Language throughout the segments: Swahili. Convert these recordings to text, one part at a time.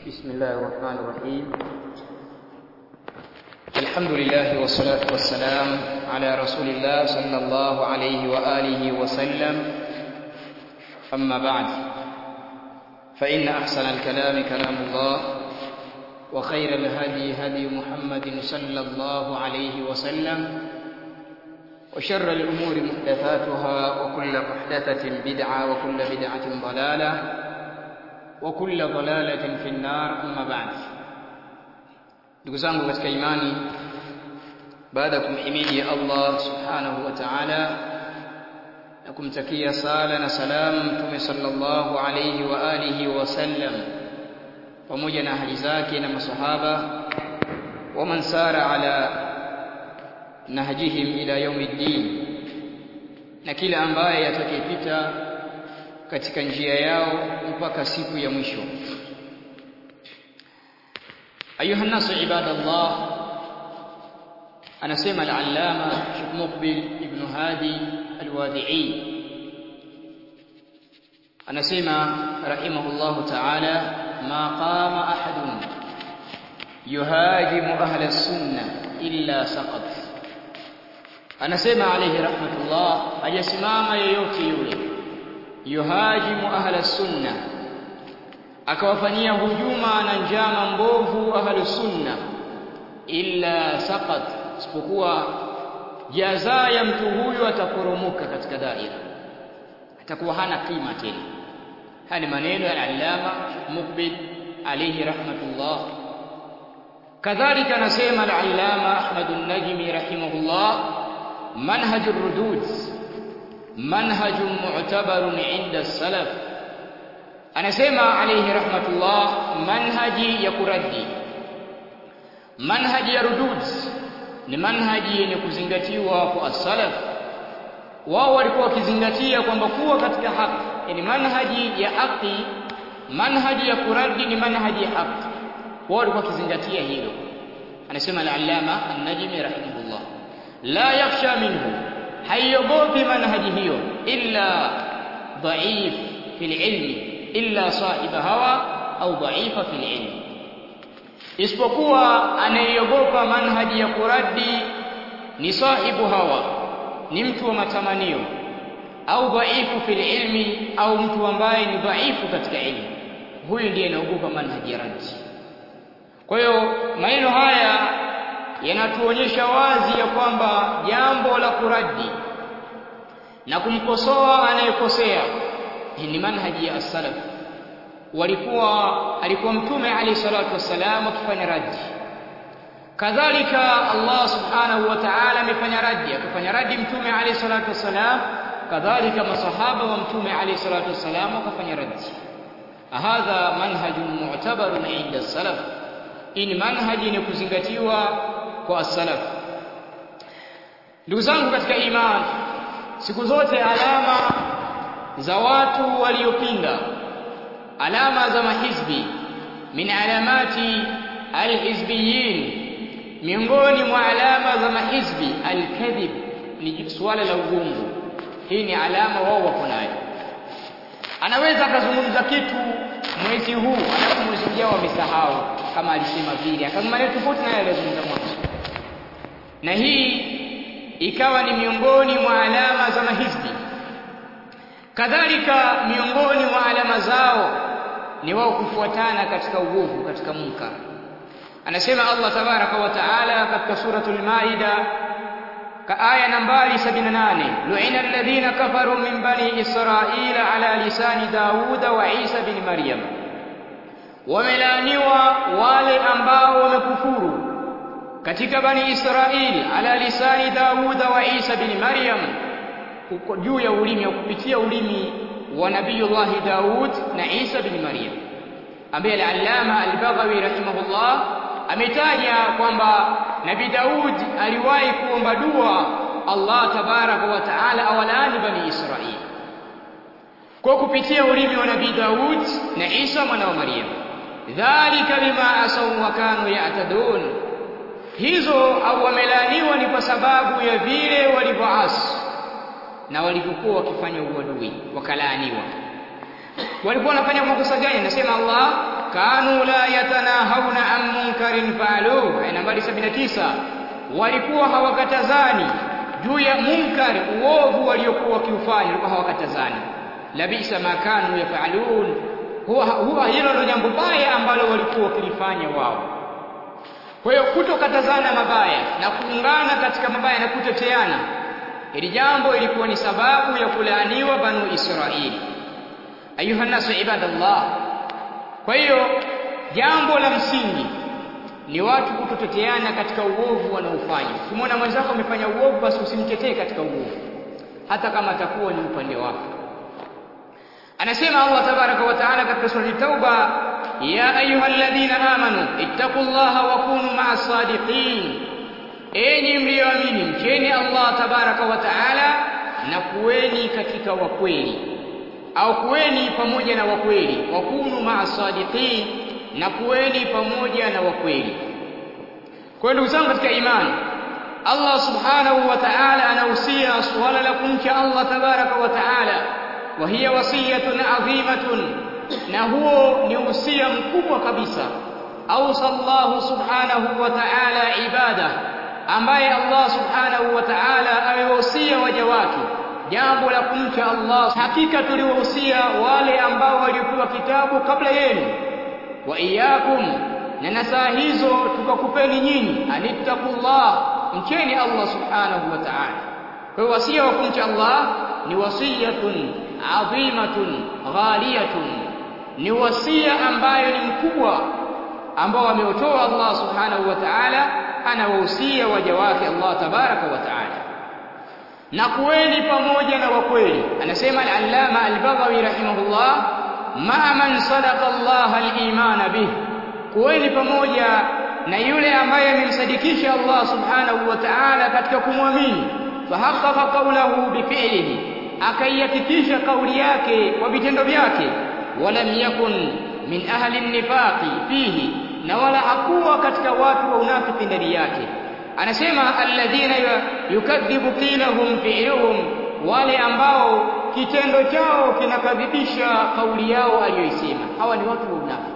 بسم الله الرحمن الرحيم الحمد لله والصلاة والسلام على رسول الله صلى الله عليه وآله وسلم أما بعد فإن أحسن الكلام كلام الله وخير الهدي هدي محمد صلى الله عليه وسلم وشر الأمور محدثاتها وكل محدثة بدعة وكل بدعة ضلالة وكل ضلالة في النار أما بعد ndugu zangu katika imani baada ya kumhimidi Allah subhanahu wa ta'ala na kumtakia sala na salamu mtume sallallahu alayhi wa alihi wa sallam pamoja na ahli zake na masahaba wa man sara ala nahjihim ila yaumiddin na kila ambaye atakayepita katika njia yao mpaka siku ya mwisho ayuha nasu ibadallah anasema al-allama Sheikh Muqbil ibn Hadi al-Wadi'i anasema rahimahullahu ta'ala ma qama ahadun yuhajimu ahla as-sunnah illa saqat anasema alayhi rahmatullah hajasimama yeyote yule yuhajimu ahla sunna akawafanyia hujuma na njama mbovu ahlu sunna illa saqat isipokuwa jaza ya mtu huyu ataporomoka katika daira atakuwa hana kima tena haya ni maneno ya al-allama Muqbil alayhi rahmatullah kadhalika anasema al-allama Ahmad an-Najmi rahimahullah manhaj ar-rudud manhaj mu'tabar 'inda as-salaf anasema alayhi rahmatullah manhaji ya kuradi manhaji ya rudud ni manhaji yenye kuzingatiwa kwa as-salaf wao walikuwa wakizingatia kwamba kuwa katika haki yani manhaji ya haki manhaji ya kuradi ni manhaji ya haki wao walikuwa wakizingatia hilo anasema al-allama an-najmi rahimahullah la yakhsha minhu haiogopi manhaji hiyo illa dhaif fil ilmi illa sahiba hawa au dhaifa fil ilmi isipokuwa anayeogopa manhaji ya kuradi ni sahibu hawa ni mtu wa matamanio au dhaifu fil ilmi au mtu ambaye ni dhaifu katika ilmu huyu ndiye anaogopa manhaji ya radi kwa hiyo maneno haya yanatuonyesha wazi ya kwamba jambo la kuradi na kumkosoa anayekosea ni manhaji ya as-salaf walikuwa alikuwa mtume alayhi salatu wassalam akifanya radi kadhalika Allah subhanahu wa ta'ala amefanya radi akafanya radi mtume alayhi salatu wassalam kadhalika masahaba wa mtume alayhi salatu wassalam wakafanya radi hadha manhajun mu'tabarun 'inda as-salaf ini manhaji ni kuzingatiwa kwa as-salaf ndugu zangu katika imani siku zote alama za watu waliopinda alama za mahizbi min alamati alhizbiyin miongoni mwa alama za mahizbi alkadhib ni swala la uongo hii ni alama wao wako nayo anaweza akazungumza kitu mwezi huu alafu mwezi ujao amesahau kama alisema vile akasema maneno tofauti naye alizungumza mwanzo na hii ikawa ni miongoni mwa alama za mahizbi kadhalika miongoni mwa alama zao ni wao kufuatana katika uovu katika munkar anasema Allah tabaraka wa taala katika suratul maida ka aya nambari 78 lu'ina alladhina kafaru min bani israila ala lisani dauda wa isa bin maryam wamelaaniwa wale ambao wamekufuru katika bani israili ala lisani dauda wa isa bin maryam juu ya ulimi au kupitia ulimi wa nabiyullah Daud na Isa bin Maryam ambaye al-Allama al-Baghawi rahimahullah ametaja kwamba Nabi Daud aliwahi kuomba dua Allah tabaraka wa taala awalaani bani Israili kwa kupitia ulimi wa Nabii Daud na Isa mwana wa Maryam dhalika bima asaw wa kanu ya'tadun hizo au wamelaaniwa ni kwa sababu ya vile walivyoasi na walivyokuwa wakifanya uadui wakalaaniwa walikuwa wanafanya makosa gani nasema Allah kanu la yatanahawna an munkarin fa'aluhu aya nambari 79 walikuwa hawakatazani juu ya munkari uovu waliokuwa wakiufanya walikuwa hawakatazani labisa ma kanu yafalun huwa, huwa hilo ndio jambo baya ambalo walikuwa wakilifanya wao kwa hiyo kutokatazana mabaya na kuungana katika mabaya na kuteteana hili jambo ilikuwa ni sababu ya kulaaniwa banu Israili ayuha nasu ibadallah kwa hiyo jambo la msingi ni watu kutoteteana katika uovu wanaofanya ukimwona mwenzako amefanya uovu basi usimtetee katika uovu hata kama atakuwa ni upande wako anasema Allah tabaraka wa taala katika sura Tauba ya ayyuhalladhina amanu ittaqullaha wa kunu ma'as sadiqin enyi mlioamini mcheni Allah tabaraka wa taala na kuweni katika wakweli au kuweni pamoja na wakweli wa kunu ma'as sadiqin na kuweni pamoja na wakweli kwa ndugu zangu katika imani Allah subhanahu wa ta'ala anahusia suala la kumcha Allah tabaraka wa ta'ala wa hiya wasiyatun adhimatun na huo ni usia mkubwa kabisa ausa Allah subhanahu wa ta'ala ibada ambaye Allah subhanahu wa ta'ala amewahusia waja wake jambo la kumcha Allah hakika tuliwahusia wale ambao waliopewa kitabu kabla yenu wa iyyakum na nasaa hizo tukakupeni nyinyi anittaqullah mcheni Allah subhanahu wa ta'ala kwa hiyo wasia wa kumcha Allah ni wasiyatun adhimatun ghaliyatun ni wasia ambayo ni mkubwa ambao ameutoa Allah subhanahu wa ta'ala anawahusia waja wake Allah tabaraka wa ta'ala na kuweni pamoja na wakweli anasema al-allama al-baghawi rahimahullah ma man sadaqa Allah al-iman bih kuweni pamoja na yule ambaye amemsadikisha Allah subhanahu wa ta'ala katika kumwamini fahaqqaqa qawlahu bifi'lihi akaihakikisha kauli yake kwa vitendo vyake walam yakun min ahli nifaqi fihi na wala hakuwa katika watu wa unafiki ndani yake anasema alladhina yukadhibu qilahum fi'luhum wale ambao kitendo chao kinakadhibisha kauli yao aliyoisema hawa ni watu wa unafiki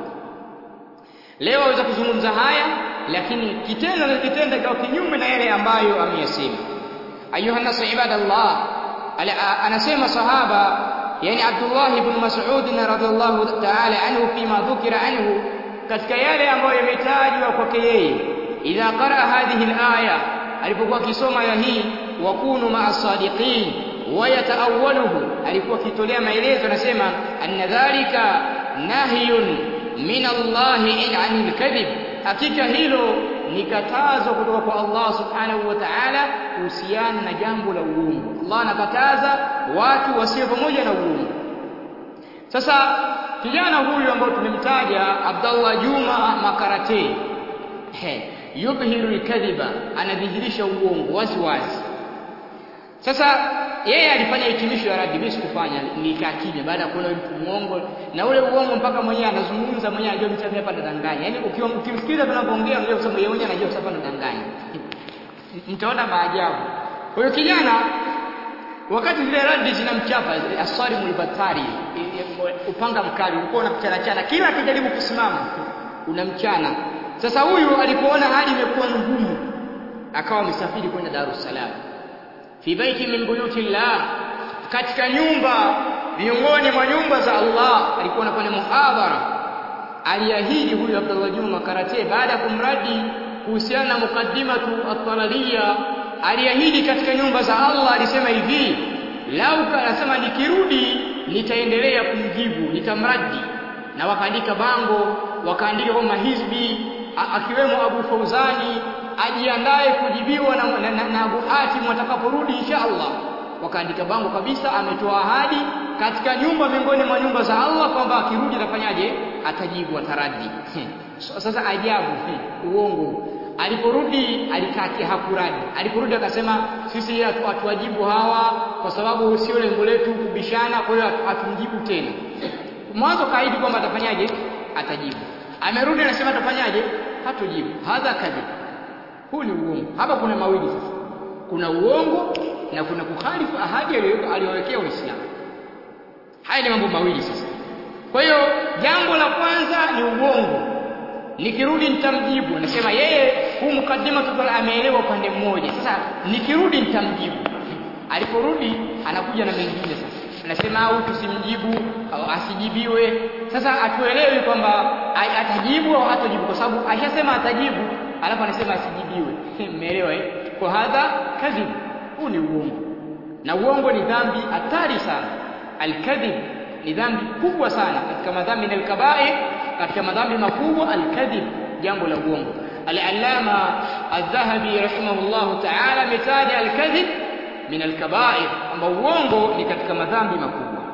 leo waweza kuzungumza haya lakini kitendo na kitendo kwa kinyume na yale ambayo ameyasema ayuha nasu ibadallah anasema sahaba yani Abdullah ibn Mas'ud radhiyallahu ta'ala anhu fima dhukira anhu katika yale ambayo yametajwa kwake yeye idha qara hadhihi al-aya alipokuwa akisoma aya hii wakunu ma'as sadiqin wa yataawwaluhu alikuwa akitolea maelezo anasema anna dhalika nahyun min Allah anil kadhib hakika hilo ni katazo kutoka kwa Allah subhanahu wa ta'ala kuhusiana na jambo la uongo Allah anakataza watu wasiwe pamoja na uongo sasa kijana huyu ambao tumemtaja Abdallah Juma Makarate he yubhiru alkadhiba anadhihirisha uongo wazi wazi sasa yeye alifanya hitimisho ya radi mimi sikufanya nikaa kimya baada ya kuona mtu muongo na ule uongo mpaka mwenyewe anazungumza mwenyewe anajua mtu hapa anadanganya yani ukimsikiza tunapoongea mwenyewe kusema yeye mwenyewe anajua hapa anadanganya mtaona maajabu kwa hiyo kijana wakati zile radi zinamchapa asari mulbatari upanga mkali ulikuwa unamchana chana kila akijaribu kusimama unamchana sasa huyu alipoona hali imekuwa ngumu akawa amesafiri kwenda Dar es Salaam fi baiti min buyuti llah katika nyumba miongoni mwa nyumba za Allah alikuwa anafanya muhadhara aliahidi huyu Abdullah Juma Karate baada ya kumradi kuhusiana na mukaddimatu at-talaliya aliahidi katika nyumba za Allah alisema hivi lau anasema nikirudi nitaendelea kumjibu nitamradi na wakaandika bango wakaandika kwamba hizbi akiwemo Abu Fauzani ajiandae kujibiwa na, na, na, na Abu Hatim atakaporudi insha Allah wakaandika bango kabisa ametoa ahadi katika nyumba miongoni mwa nyumba za Allah kwamba akirudi atafanyaje atajibu ataraji sasa ajabu uongo aliporudi alikaa hakuradi aliporudi akasema sisi hatuwajibu hawa kwa sababu sio lengo letu kubishana kwa hiyo hatumjibu tena mwanzo kaahidi kwamba atafanyaje atajibu amerudi anasema atafanyaje hatojibu hadha kadhib huu ni uongo hapa kuna mawili sasa kuna uongo na kuna kukhalifu ahadi aliyowekea Uislamu haya ni mambo mawili sasa kwa hiyo jambo la kwanza ni uongo nikirudi nitamjibu nasema yeye huu mukaddima tuko ameelewa upande mmoja sasa nikirudi nitamjibu aliporudi anakuja na mengine sasa anasema au tusimjibu au asijibiwe sasa atuelewi kwamba atajibu au hatajibu kwa sababu ashasema atajibu alafu anasema asijibiwe mmeelewa eh kwa hadha kadhib huu ni uongo na uongo ni dhambi hatari sana alkadhib ni dhambi kubwa sana katika madhambi na alkabair katika madhambi makubwa alkadhib jambo la uongo al-allama adh-dhahabi rahimahullah ta'ala mitaja alkadhib min alkabair kwamba uongo ni katika madhambi makubwa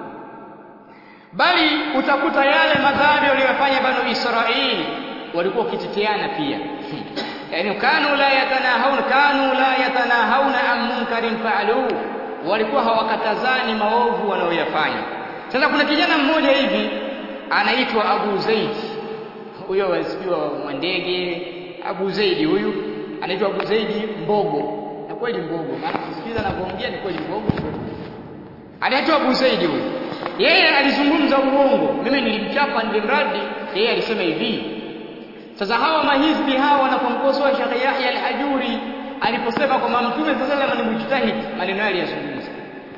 bali utakuta yale madhambi waliyofanya banu Israili walikuwa wakiteteana pia yani kanu la yatanahawna kanu la yatanahawna an munkarin fa'aluhu walikuwa hawakatazani maovu wanaoyafanya sasa kuna kijana mmoja hivi anaitwa Abu Zaid huyo wasifiwa mwandege Abu Zaid huyu anaitwa Abu Zaid Mbogo na kweli Mbogo maana kusikiza anavyoongea ni kweli Mbogo anaitwa Abu Zaid huyu yeye alizungumza uongo mimi nilimchapa nilimradi yeye alisema hivi sasa hawa mahizbi hawa wanapomkosoa Sheikh Yahya al-Hajuri aliposema kwamba Mtume sallallahu alayhi wasallam ni mujtahid maneno yale yazungumza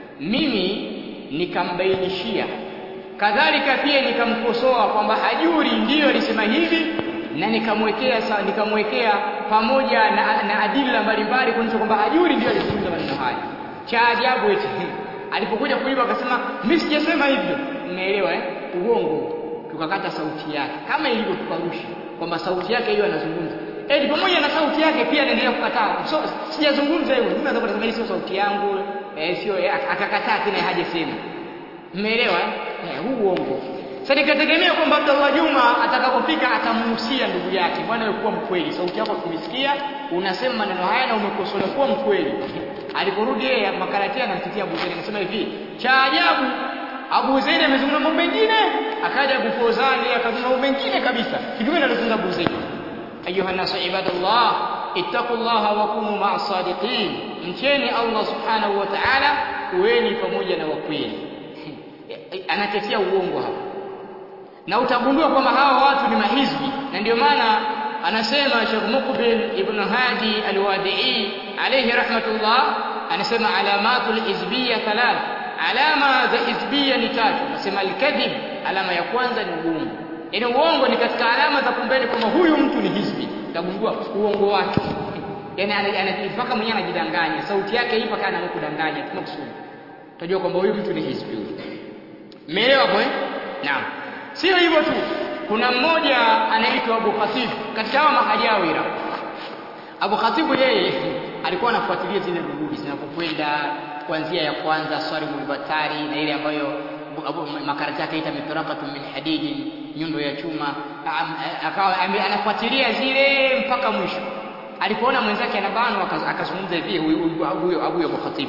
mimi nikambainishia kadhalika pia nikamkosoa kwamba Hajuri ndiyo alisema hivi na nikamwekea nikamwekea pamoja na, na adila mbalimbali kuonyesha kwamba Hajuri ndiyo alizungumza maneno haya cha ajabu eti alipokuja kuiba akasema mimi sijasema hivyo mnaelewa eh uongo tukakata sauti yake kama ilivyo tukarusha kwamba sauti yake hiyo anazungumza eti pamoja na sauti yake pia anaendelea kukataa so, sijazungumza hivyo mimi naweza kusema sio sauti yangu eh sio akakataa tena hajasema mmeelewa eh huu uongo sasa nikategemea kwamba Abdullah Juma atakapofika atamuhusia ndugu yake bwana wewe kuwa mkweli sauti yako tumesikia unasema maneno haya na umekosolewa kuwa mkweli aliporudi yeye makaratia anamtetea Abu Zaid anasema hivi cha ajabu Abu Zaid amezungumza mambo mengine akaja Abu Fawzani akazungumza mambo mengine kabisa kitu gani anazungumza Abu Zaid ayuha nasu ibadallah ittaqullaha wa kunu ma'as sadiqin mcheni Allah subhanahu wa ta'ala kuweni pamoja na wakweli anatetea uongo hapa na utagundua kwamba hawa watu ni mahizbi na ndio maana anasema Sheikh Muqbil ibn Hadi al-Wadi'i alayhi rahmatullah anasema alamatul hizbiyya thalath alama za hizbiyya ni tatu anasema al-kadhib alama ya kwanza ni uongo yaani uongo ni katika alama za kumbeni kwamba huyu mtu ni hizbi utagundua uongo wake yaani anajifaka mwenyewe anajidanganya sauti yake ipo kana anakudanganya tunakusudi utajua kwamba huyu mtu ni hizbi Umeelewa hapo eh? Naam. Sio hivyo tu. Kuna mmoja anaitwa Abu Khatib katika hawa mahajawira. Abu Khatib yeye alikuwa anafuatilia zile rududi zinapokwenda kuanzia ya kwanza swali mulbatari na ile ambayo Abu makarati yake ita mitraqatu min hadidi nyundo ya chuma akawa anafuatilia zile mpaka mwisho. Alipoona mwenzake anabanwa akazungumza hivi huyu Abu Abu Khatib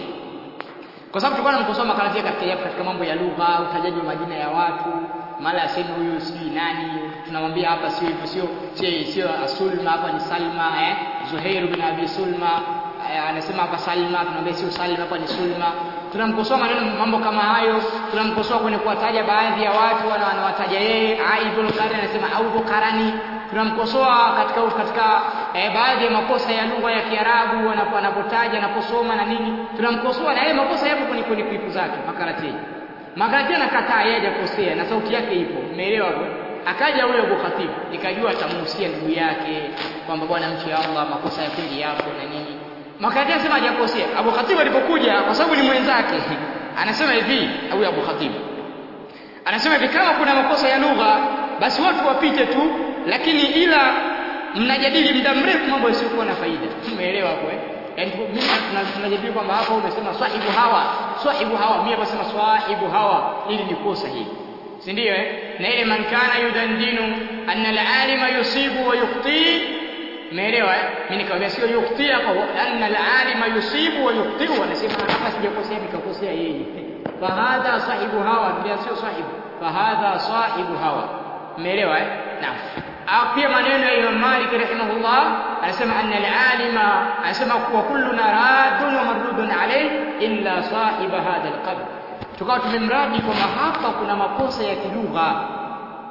kwa sababu tulikuwa tunamkosoa makarati katika katika mambo ya lugha, utajaji wa majina ya watu, mara aseme huyu sijui nani, tunamwambia hapa sio hivyo, sio sio sio Sulma, hapa ni Salma eh, Zuhair bin Abi Sulma eh, anasema hapa Salma, tunamwambia sio Salma, hapa ni Sulma. Tunamkosoa maneno mambo kama hayo, tunamkosoa kwenye kuwataja baadhi ya watu wanawataja yeye, Aibul Qarni anasema au Qarani, tunamkosoa katika katika eh, baadhi ya makosa ya lugha ya Kiarabu anapotaja anaposoma na nini, tunamkosoa na yale makosa yapo kwenye kwenye klipu zake makarati. Makarati anakataa yeye hajakosea na sauti yake ipo, umeelewa hapo? Akaja huyo Abu Khatib, nikajua atamuhusia ndugu yake kwamba bwana mche Allah, makosa ya kweli yapo na nini. Makarati anasema hajakosea. Abu Khatib alipokuja, kwa sababu ni mwenzake, anasema hivi, huyo Abu Khatib anasema hivi, kama kuna makosa ya lugha basi watu wapite tu, lakini ila mnajadili muda mrefu mambo yasiyokuwa na faida. Umeelewa hapo eh? Yaani mimi tunajadili kwamba hapa umesema swahibu hawa, swahibu hawa, mimi hapa sema swahibu hawa, ili ni kosa hili. Si ndio eh? Na ile man kana yudandinu anna al-alima yusibu wa yukhti Umeelewa eh? Mimi nikamwambia sio yukhti hapa, anna al-alima yusibu wa yukhti, anasema hapa sijakosea nikakosea yeye. Fahadha sahibu hawa, ndio sio sahibu. Fahadha sahibu hawa. Umeelewa eh? Naam. pia maneno ya Imam Malik rahimahullah anasema anna al-alima anasema wa kulluna raddun wa mardudun alayh illa sahiba hadha al-qabr tukawa tumemradi kwamba hapa kuna makosa ya kilugha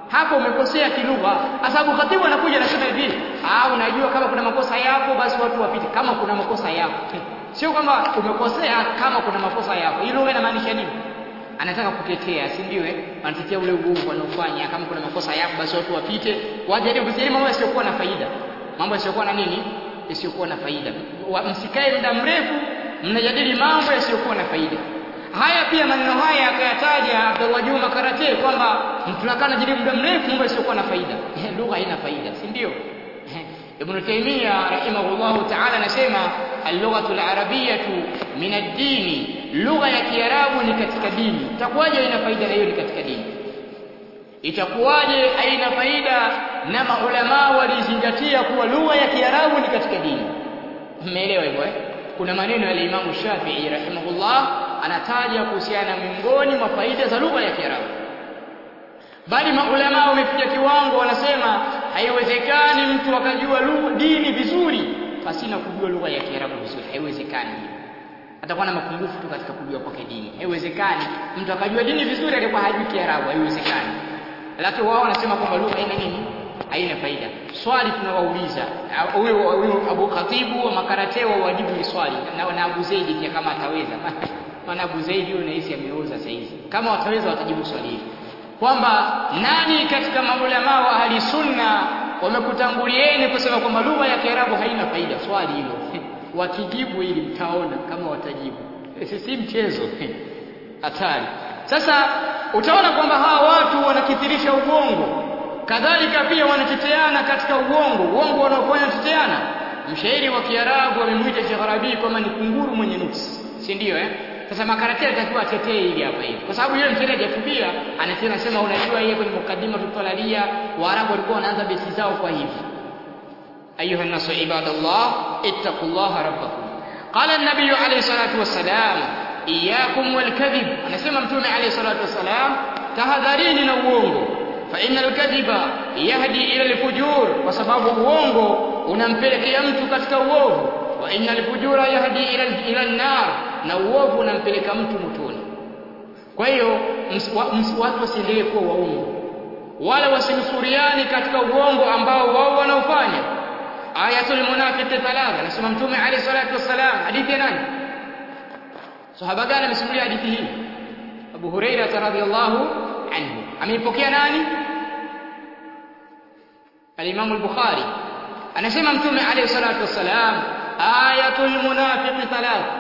hapo umekosea kilugha sababu khatibu anakuja anasema hivi ah unajua kama kuna makosa yako basi watu wapite kama kuna makosa yako sio kwamba umekosea kama kuna makosa yako hilo lugha inamaanisha nini anataka kutetea si ndio eh anatetea ule uovu wanaofanya kama kuna makosa yako basi watu wapite wajaribu kusema mambo yasiyokuwa na faida mambo yasiyokuwa na nini yasiyokuwa na faida msikae muda mrefu mnajadili mambo yasiyokuwa na faida haya pia maneno haya akayataja Abdullah Juma Karate kwamba tunakaa najadili muda mrefu mambo yasiyokuwa na faida lugha haina faida si ndio Ibn Taymiyyah rahimahullahu ta'ala anasema al-lughatu al-arabiyyatu min ad-din lugha ya Kiarabu ni katika dini itakuwaje haina faida na hiyo ni katika dini itakuwaje haina faida na maulama walizingatia kuwa lugha ya Kiarabu ni katika dini mmeelewa hivyo eh kuna maneno ya Imam Shafi'i rahimahullah anataja kuhusiana miongoni mwa faida za lugha ya Kiarabu bali maulama wamefikia kiwango wanasema haiwezekani mtu akajua lugha dini vizuri pasina kujua lugha ya Kiarabu vizuri haiwezekani atakuwa na mapungufu tu katika kujua kwake dini haiwezekani mtu akajua dini vizuri alikuwa hajui Kiarabu haiwezekani lakini wao wanasema kwamba lugha haina nini haina faida swali tunawauliza huyo huyo Abu Khatibu wa makarate wa wajibu ni swali na, na Abu Zaidi pia kama ataweza maana Abu Zaidi yule nahisi ameoza sasa hizi kama wataweza watajibu swali hili kwamba nani katika maulama wa ahli sunna wamekutangulieni kusema kwamba lugha ya Kiarabu haina faida swali hilo wakijibu ili mtaona kama watajibu si mchezo hatari sasa utaona kwamba hawa watu wanakithirisha uongo kadhalika pia wanateteana katika uongo uongo wanaofanya teteana mshairi wa Kiarabu amemwita Sheikh Rabi kwamba ni kunguru mwenye nuksi si ndio eh sasa makarati atakiwa atetee ili hapa hivi kwa sababu yule mshairi hajatubia anasema sema unajua yeye kwenye mukaddima tutalalia waarabu walikuwa wanaanza besi zao kwa hivi ayuha nasu ibadallah ittaqullaha rabbakum qala an-nabiy alayhi salatu wassalam iyyakum wal kadhib anasema mtume alayhi salatu wassalam tahadharini na uongo fa innal kadhiba yahdi ila al-fujur kwa sababu uongo unampelekea mtu katika uovu wa innal fujura yahdi ila ila an-nar na uovu unampeleka mtu motoni kwa hiyo watu wasiendelee kuwa waongo wala wasinusuriani katika uongo ambao wao wanaofanya ayatul munafiqi thalatha nasema mtume alayhi salatu wassalam hadithi ya nani sahaba gani amesimulia hadithi hii Abu Huraira radhiyallahu anhu ameipokea nani al-Imam al-Bukhari anasema mtume alayhi salatu wassalam ayatul munafiqi thalatha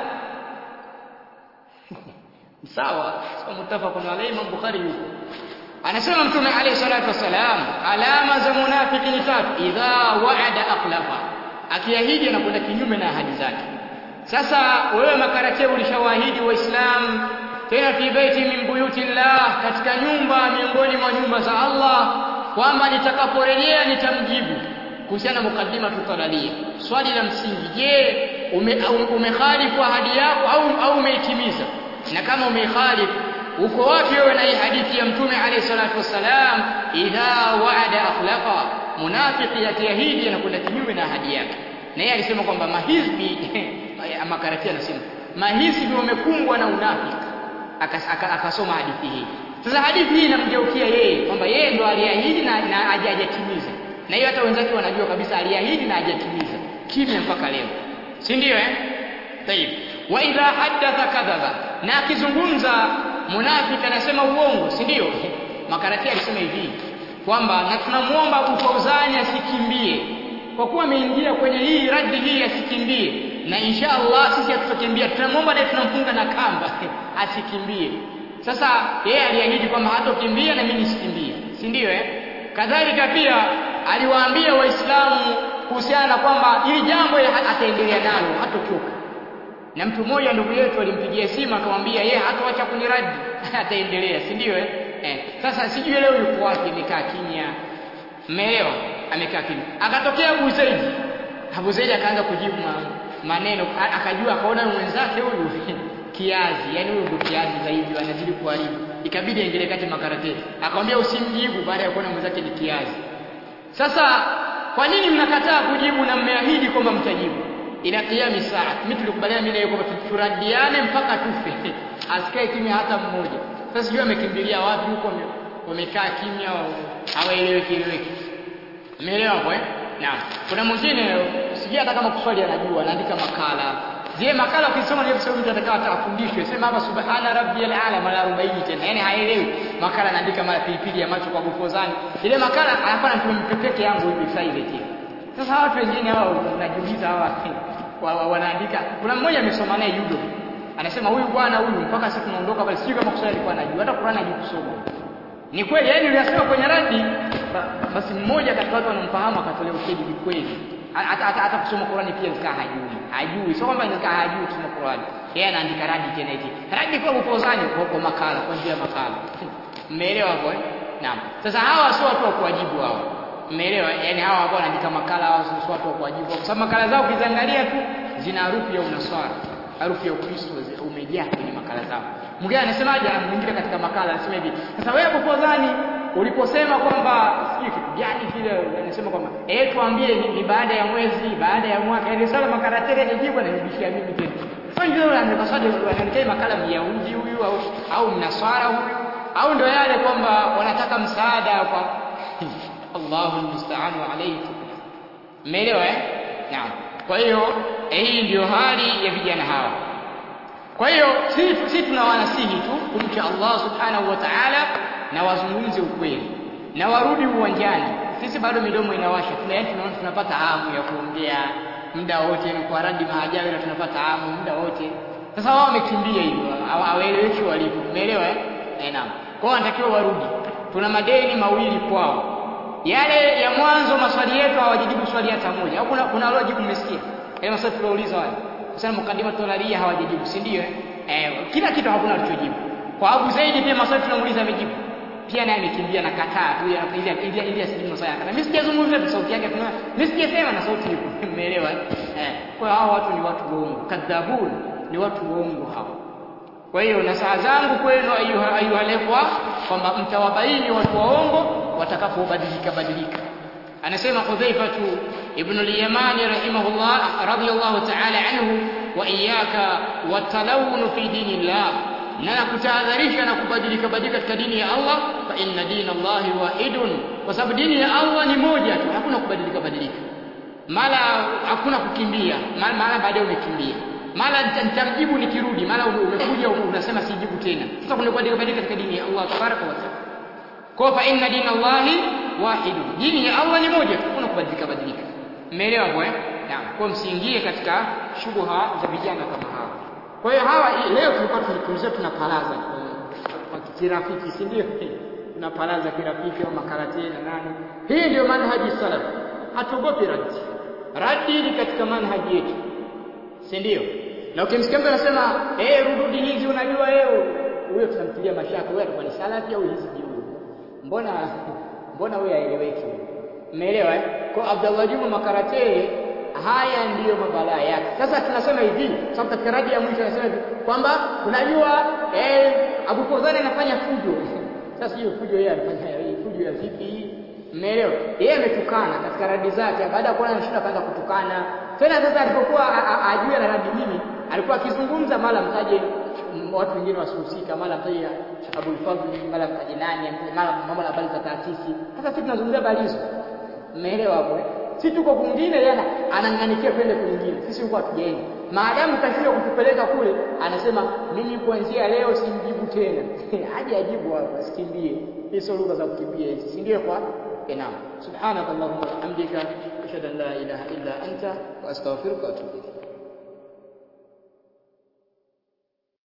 sawa sio mutafaqun alayhi Imam Bukhari yuko anasema mtume alayhi salatu wasalam alama za munafiki ni tatu idha wa'ada akhlafa akiahidi anakwenda kinyume na ahadi zake sasa wewe makarate ulishawaahidi waislamu tena fi baiti min buyutillah katika nyumba miongoni mwa nyumba za Allah kwamba nitakaporejea nitamjibu kuhusiana na mukaddima tutalalia swali la msingi je umekhalifu ahadi yako au au umeitimiza na kama umekhalifu uko wapi wewe na hii hadithi ya mtume alayhi salatu wasalam idha wa'ada akhlafa munafiki yakiahidi anakwenda kinyume na ahadi yake na yeye alisema kwamba mahizbi makarati anasema mahizbi wamekumbwa na unafiki akasoma hadithi hii sasa hadithi hii inamgeukia yeye kwamba yeye ndo aliahidi na, na hajatimiza na hiyo hata wenzake wanajua kabisa aliahidi na hajatimiza kimya mpaka leo si ndio eh tayib wa idha haddatha kadhaba na akizungumza munafiki anasema uongo si ndio makarati alisema hivi kwamba na tunamuomba Ufauzani asikimbie kwa kuwa ameingia kwenye hii radi hii asikimbie na insha Allah sisi hatutakimbia tunamuomba naye tunamfunga na kamba asikimbie sasa yeye aliahidi kwamba hatokimbia na mimi nisikimbie si ndio eh kadhalika pia aliwaambia waislamu kuhusiana na kwamba ili jambo ataendelea nalo hatochoka na mtu mmoja ndugu yetu alimpigia simu akamwambia yeye hatoacha kuniradi ataendelea si ndio eh? eh sasa sijui leo yuko wapi amekaa kimya mmeelewa amekaa kimya akatokea Abu Zaid Abu Zaid akaanza kujibu maneno akajua akaona mwenzake huyu kiazi yani huyu ndio kiazi zaidi anazidi kuharibu ikabidi aingilie kati makarate akamwambia usimjibu baada ya kuona mwenzake ni kiazi sasa kwa nini mnakataa kujibu na mmeahidi kwamba mtajibu ila kiyami saa mimi tulikubaliana mimi na yeye kwamba turadiane mpaka tufe asikae kimya hata mmoja sasa sijui amekimbilia wapi huko wamekaa kimya hawaeleweki eleweki umeelewa hapo eh naam kuna mwingine sijui hata kama kuswali anajua anaandika makala zile makala ukisoma ndio sio mtu atakawa atafundishwe sema hapa subhana rabbiyal ala mara 40 tena yani haelewi makala anaandika mara pilipili ya macho kwa bufozani ile makala anafanya tu peke yangu hivi private sasa hawa watu wengine hao unajiuliza hawa wa, wa, wanaandika kuna mmoja amesoma naye judo anasema huyu bwana huyu mpaka siku tunaondoka bali sijui kama kuswali alikuwa anajua hata Qur'an hajui kusoma ni kweli yani uliyasema kwenye radi basi mmoja katika watu wanamfahamu akatolea ushahidi ni kweli hata hata hata kusoma Qur'ani pia zikaa hajui hajui sio kwamba zikaa hajui kusoma Qur'ani yeye anaandika radi tena hivi radi kwa upozani kwa, kwa makala kwa njia ya makala mmeelewa hapo eh naam sasa hawa sio watu wa kuwajibu hao mmeelewa yani hawa ambao wanaandika makala hawa sio watu wa kuwajibu kwa sababu makala zao ukiziangalia tu zina harufu ya unaswara harufu ya Ukristo umejaa kwenye makala zao mwingine anasemaje mwingine katika makala anasema hivi sasa wewe popozani uliposema kwamba sijui kitu gani kile anasema kwamba eh tuambie ni, ni baada ya mwezi baada ya mwaka ile swala makaratele nijibu na nibishia mimi tena sio ndio anapaswaje anaandika makala myahudi huyu au au mnaswara huyu au ndio yale kwamba wanataka msaada kwa Allahu musta'an alayhi umeelewa eh naam kwa hiyo hii ndio hali ya vijana hawa kwa hiyo sisi si tunawanasihi tu kumcha Allah subhanahu wa ta'ala na wazungumze ukweli na warudi uwanjani sisi bado midomo inawasha tuna tunaona tunapata hamu ya kuongea muda wote ni kwa radi mahajabi na tunapata hamu muda wote sasa wao wamekimbia hivyo hawaeleweki walipo umeelewa eh eh naam kwa wanatakiwa warudi tuna madeni mawili kwao yale ya mwanzo maswali yetu hawajibu swali hata moja au kuna kuna waliojibu mmesikia yale maswali tuliouliza wale kusema mukadima tolaria hawajibu si ndio eh kila kitu hakuna alichojibu kwa Abu Zaidi pia maswali tunamuuliza amejibu pia naye amekimbia na kataa tu ile ile ile asijibu maswali kana mimi sijazungumza tu sauti yake tuna mimi sijasema na sauti ipo umeelewa eh kwa hao watu ni watu waongo kadhabun ni watu waongo hao kwa hiyo na saa zangu kwenu ayuha ayuhalefwa kwamba mtawabaini watu waongo watakapobadilika badilika anasema Hudhaifatu ibn al-Yamani rahimahullah radiyallahu ta'ala anhu wa iyyaka watalawun fi dinillah na nakutahadharisha na kubadilika badilika katika dini ya Allah fa inna dina Allahi wahidun kwa sababu dini ya Allah ni moja tu hakuna kubadilika badilika mara hakuna kukimbia mara, mara baadaye umekimbia mara nitamjibu nikirudi mara umekuja unasema sijibu tena sasa kuna kubadilika badilika katika dini ya Allah tabaraka wa taala kwa fa inna dina Allahi wahidun dini ya Allah ni moja tu hakuna kubadilika badilika umeelewa hapo eh naam kwa msiingie katika shubuha za vijana kama hawa kwa hiyo hawa leo tulikuwa tulikumzia tunapalaza kwa kirafiki si ndio tunapalaza kirafiki au makarate na nani hii ndio manhaji salaf hatuogopi radi radi ni katika manhaji yetu si ndio na ukimsikia mtu anasema eh rududi hizi unajua wewe huyo tunamtilia mashaka wewe atakuwa ni salafi au hizi huyo mbona mbona wewe haeleweki umeelewa eh kwa Abdullah Juma makarate haya ndiyo mabalaa yake sasa tunasema hivi sababu katika radi ya mwisho anasema hivi kwamba unajua eh Abu Fawzan anafanya fujo sasa hiyo fujo yeye anafanya fujo ya vipi Mmeelewa? Yeye ametukana katika radi zake baada ya kuona anashinda kaanza kutukana. Tena sasa alipokuwa ajue na radi nini, alikuwa akizungumza mara mtaje watu wengine wasihusika, mara mtaje Abul Fadhl, mara mtaje nani, mara mambo na habari za taasisi. Sasa sisi tunazungumzia habari hizo. Mmeelewa hapo? Si tuko kwingine yeye anang'anikia kwenda kwingine. Sisi huko hatujaenda. Maadamu kashindwa kutupeleka kule, anasema mimi kuanzia leo simjibu tena. Aje ajibu hapo, asikimbie. Hizo lugha za kukimbia hizi. Si ndio kwa نعم سبحانك اللهم وبحمدك أشهد أن لا إله إلا أنت وأستغفرك وأتوب إليك